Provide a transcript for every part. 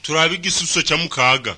turabe igisuso cya mukaga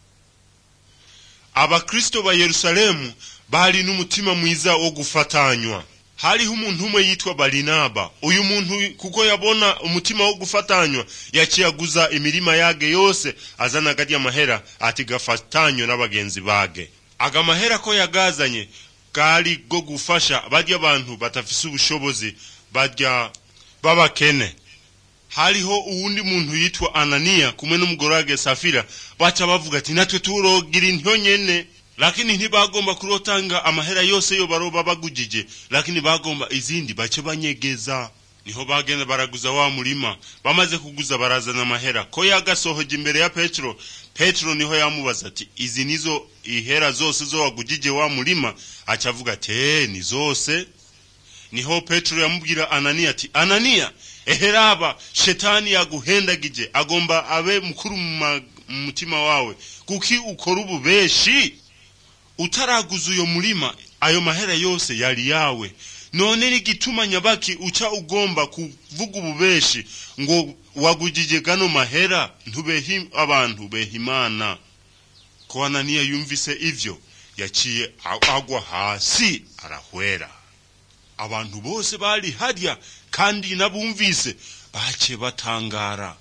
abakristo ba yerusalemu bari n'umutima mwiza wo gufatanywa hariho umuntu umwe yitwa barinaba uyu muntu kuko yabona umutima wo gufatanywa yaciye aguza imirima yage yose azana agarya amahera ati gafatanywe n'abagenzi bage aga mahera ko yagazanye bwari bwo gufasha barya abantu batafise ubushobozi barya b'abakene hariho uwundi muntu yitwa ananiya kumwe n'umugore wage safira baca bavuga ati natwe turogira intyo nyene lakini ntibagomba kurotanga amahera yose yo baroba bagujije lakini bagomba izindi bace banyegeza niho bagenda baraguza wa murima bamaze kuguza barazana amahera ko yagasohoje imbere ya petero petero niho yamubaza ati izi nizo ihera zose zo wagujije wa murima aca avuga ati eh ni zose niho petero yamubwira ananiya ati ananiya eheraba shetani yaguhendagije agomba abe mukuru mu mutima wawe kuki ukora ububeshi utaraguza uyo murima ayo mahera yose yari yawe none n'igituma nyabaki uca ugomba kuvuga ububeshi ngo wagujije gano mahera ntubehe abantu beha imana ko ananiya yumvise ivyo yaciye agwa hasi arahwera abantu bose bari harya kandi nabumvise bace batangara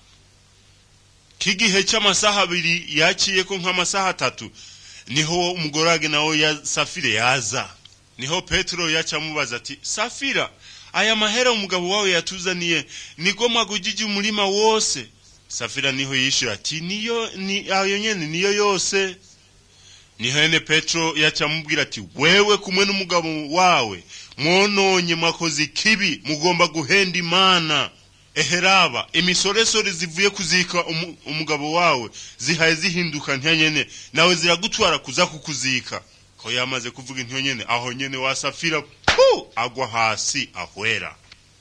k'igihe cy'amasaha abiri yaciyeko nk'amasaha atatu niho umugore wage nawe ya safire yaza niho petero yaca amubaza ati safira aya mahera umugabo wawe yatuzaniye niko mwagujije umurima wose safira niho yishura ati niyo ni ayo nyene niyo yose niho ene petero yaca amubwira ati wewe kumwe n'umugabo wawe mwononye mwakoze ikibi mugomba guhenda imana eheraba imisoresore zivuye kuzika umu, umugabo wawe zihaye zihinduka ntiyanyene nawe ziragutwara kuza kukuzika ko yamaze kuvuga intyo nyene aho nyene wasafira pu agwa hasi ahwera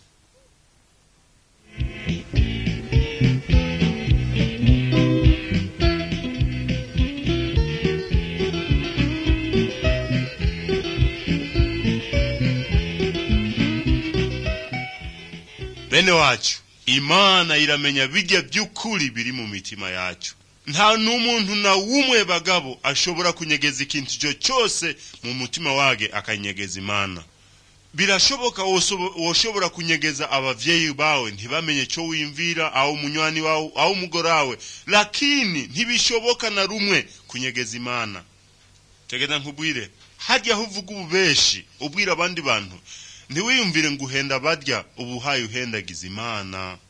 bene wacu imana iramenya bijya by'ukuri biri mu mitima yacu nta n'umuntu na wumwe bagabo ashobora kunyegeza ikintu icyo cyose mu mutima wage akanyegeza imana birashoboka woshobora kunyegeza abavyeyi bawe ntibamenye cyo wimvira aho munywani wawe aho umugore wawe lakini ntibishoboka na rumwe kunyegeza imana tegeza nkubwire harya aho uvuga ububeshi ubwira abandi bantu ntiwiyumvire ngo uhenda barya ubuhaye uhendagiza imana